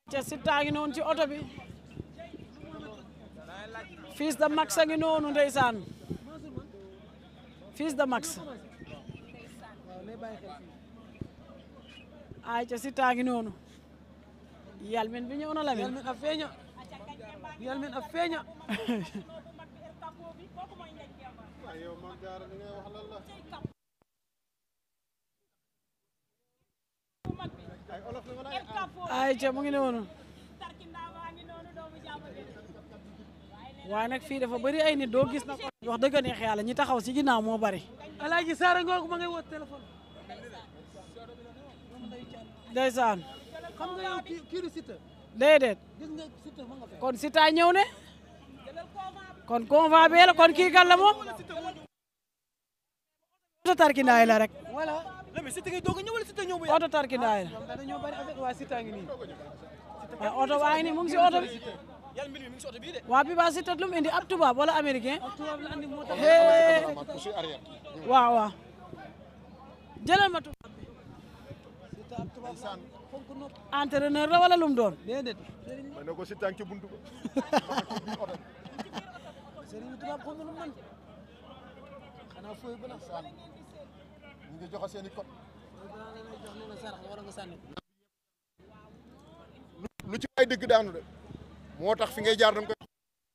ca Siteu ngi noonu ci oto bi Fils de Max a ngi noonu ndeysaan Fils de Max ay ca Siteu ngi noonu yalmin bi ñëw na la yal min a feeña yal min a feeña ay ca mu ngi noonu waaye nag fii dafa bëri ay nit doo gis na ko wax dëgg neex yàlla ñi taxaw si ginnaaw moo bëri alaaji saara ngoogu ma ngay woo téléphone ndeysaan xam nga yow kii kii du Siteu déedéet gis nga Siteu ma nga fee kon Siteu ñëw ne kon convoi bee la kon kii kan la moom oto tarkindaay la rek voilà la mais Siteu ngay doog a ñëw wala Siteu ñëw bu oto tarkindaay la ñoom dañoo bari affaire waa Siteu ngi nii waaye oto waa ngi nii mu ngi si oto bi yal mbir mi mi ngi si oto bii de waa bi ba Siteu lu mu indi ab tubaab wala américain tubaab la andi moo tax hee waaw waaw jëlal ma tubaab bi Siteu ab tubaab la fonk nopp entraîneur la wala lu mu doon déedéet ma ne ko si tànki buntu ba sëriñ bi tubaab xam nga lu mu mën xanaa fooy bala ñu ngi joxe seen i code fooy bala la lay jox ne la sarax wala nga sànni lu ci ay dëgg daanu de moo tax fi ngay jaar da nga koy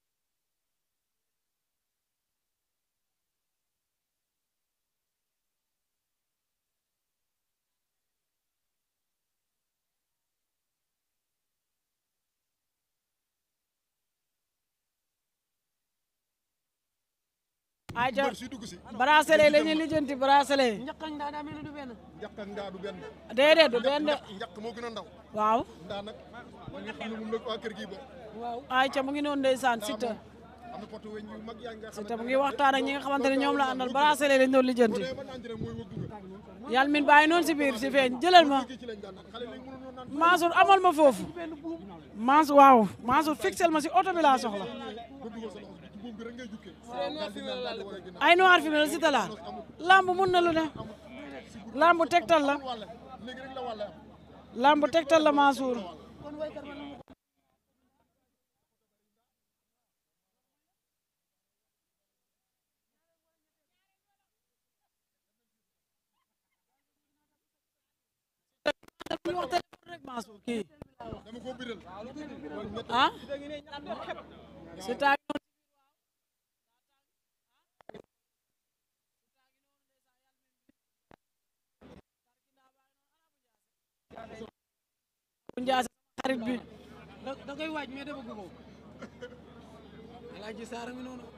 ay ca mbër si dugg si bracelet la ñuy lijjanti bracelet njaq ak ndaa daa mel ni du benn njaq ak ndaa du benn déedéet du benn de njaq njaq moo gën a ndaw waaw ndaa nag ma nga xam ne moom la waa kër gi bokk waaw ay ca mu ngi noonu ndeysaan ndaa Siteu moom am na poto weñ yu mag yaa nga xam Siteu mu ngi waxtaan ak ñi nga xamante ne ñoom la àndal bracelet lañ doon lijjanti ne ba naan rek mooy wëgg nga yàlla min bàyyi noonu si biir si feeñ jëlal ma kii ci lañ daan naan xale léegi mënu noon naan Mansour amal ma foofu Mansour waaw Mansour fixel ma si oto bi laa soxla ba dugal sa loxo ci buum bi rek ngay jukkee ay noir fi mel si talaal lamb mun na lu ne lamb tegtal la wàlle léegi rek la wàlle am lamb tegtal la Mansour kon waykat man mu ñu wax téléphone rek Mansour kii dama ko biral ah Siteu bu njaase xarit bi da da koy waaj mais dafa ko alaaji saara ngi noonu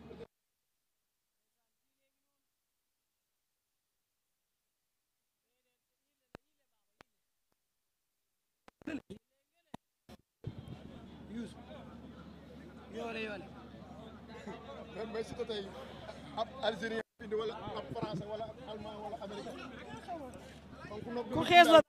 Youssou yoole yoole mais mais si tey ab algérien indi wala ab français wala ab allemand wala américain donc nopp ku xees la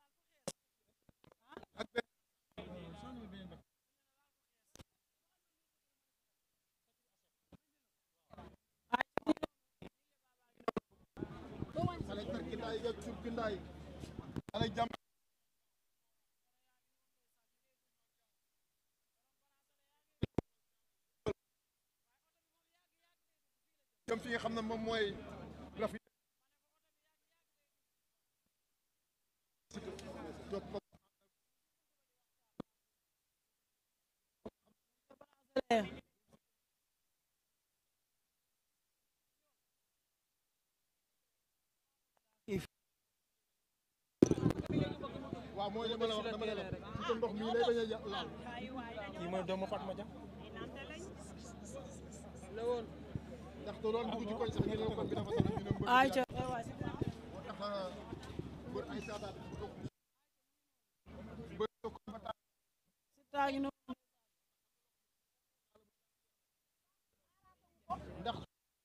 xale tarkindaay yeeg surkindaay xale jàmm jëm fi nga xam ne moom mooy rafi waaw mooy li ma la wax dama ne la ci ko ndox mii lay bañ a yà- laal kii mooy doomu Fatma Dia la woon ndax te doon dugg ci koñ sax ñu ne koñ bi dafa sonn ñu ne mbër ay ca moo tax mbër ay saadaat mbër ko ba tax Siteu ngi noonu ndax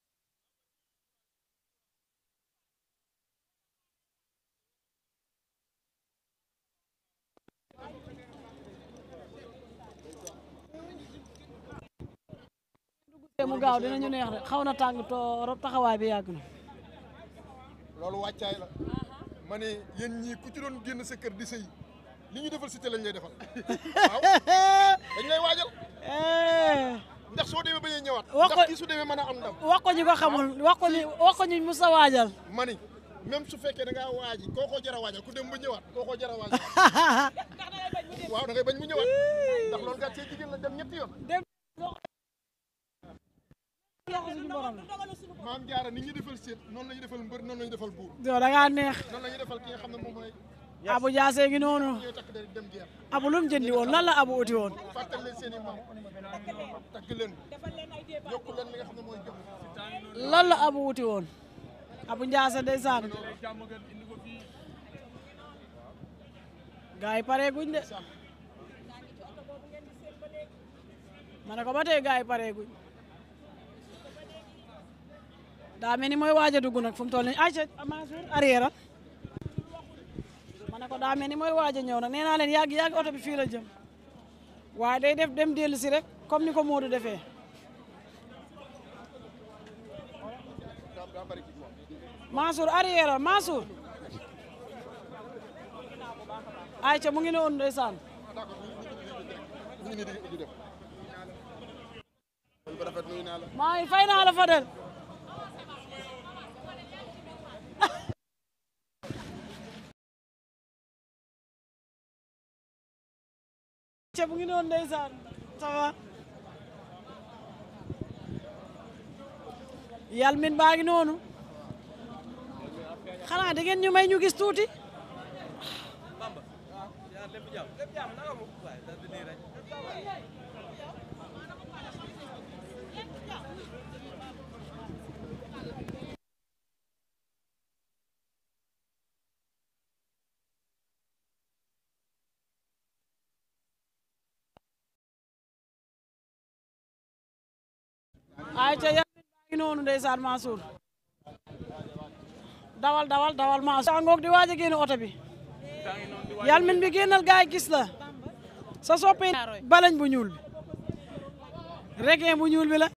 te mu gaaw dinañu neex de xaw na tàng torop taxawaay bi yàgg na loolu wàccaay la ma ne yéen ñii ku ci doon génn sa kër di sëy li ñu defal cité lañ lay defal waaw dañ lay waajal Eh, ndax soo demee bañee ñëwaat Wax ko- ndax kii su demee mën a am ndam wax ko ñu ko xamul wax ko ni wax ko ñu musa waajal mani même su fekkee da ngaa waaji koo koo jar a waajal ku dem ba ñëwaat koo koo jar a waajal waaw da ngay bañ mu ñëwaat ndax loolu gàtt see jigéen la dem ñetti yoon loxo suñu borom la maam jaara ni ñu defal seet noonu la ñu defal mbër noonu la ñu defal buur yow da ngaa neex noonu la ñu defal ki nga xam ne moom mooy abu jaase ngi noonu ñooy takk der dem guerre abu lu mu jëndi woon lan la abu uti woon fàttal leen seen i maam takk leen yokku leen li nga xam ne mooy jëm lan la abu uti woon abu njaase ndeysaan gaa yi pare guñ de ma ne ko ba tey gaa yi pare guñ daa mel ni mooy waaj a dugg nag fu mu toll nii ayca Mansour arrière al ma ne ko daa mel ni mooy waaj a ñëw nag nee naa leen yàgg yàgg oto bi fii la jëm waaye day def dem dellu si rek comme ni ko Modou defee Mansour arrière al Mansour ayca mu ngi ne woon ndeysaan ñu ngi nii di di dem ba rafet nuyu naa la maa ngi fay naa la Fadel ce mu ngi noonu ndeysaan ça va yal min baa ngi noonu xanaa da ngeen ñu may ñu gis tuuti ay ca yal min baa ngi noonu ndeysaan Mansour dawal dawal dawal Mansour a ngoog di waaj a génn oto bi yal min bi génnal gaay gis la sa soppe balañ bu ñuul bi requin bu ñuul bi la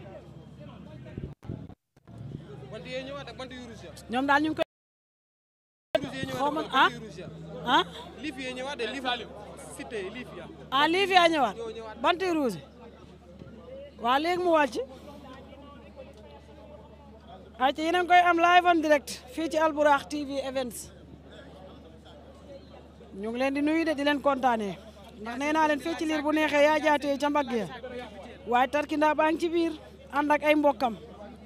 bant yee ñëwaat ak bant yu rouge ya ñoom daal ñu ngi koy rouge yee xaw ñëwaat ma ak ah bant yu rouge ya ah liif yee ñëwaat de liif cité liif ya ah lii fi a ñëwaat banti rouge waa léegi mu wàcc ay ci yéen a ngi koy am live en direct fii ci Albourakh TV Events ñu ngi leen di nuyu de di leen kontaanee ndax nee naa leen fii ci liir bu neexee yaa jaatee ca mbagg ya waaye tarkindaa baa ngi ci biir ànd ak ay mbokkam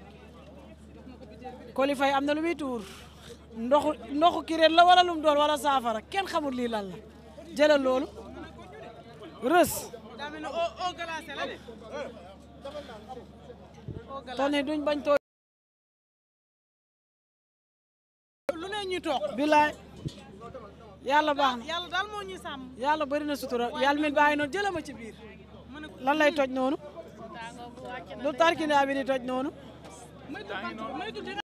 Coly Faye am na lu muy tuur ndoxu ndoxu kireen la wala lum doon wala saafara kenn xamul lii lan la jëlal loolu rës daa mel ne eau eau glacée la de toni duñ bañ too lu ne ñu toog bilaay yàlla baax na yàlla daal moo ñuy sàmm yàlla bëri na sutura yàlla min bàyyi noonu jëlama ci biir lan lay toj noonu lu tarkindaa bi di toj noonu maytu bant maytu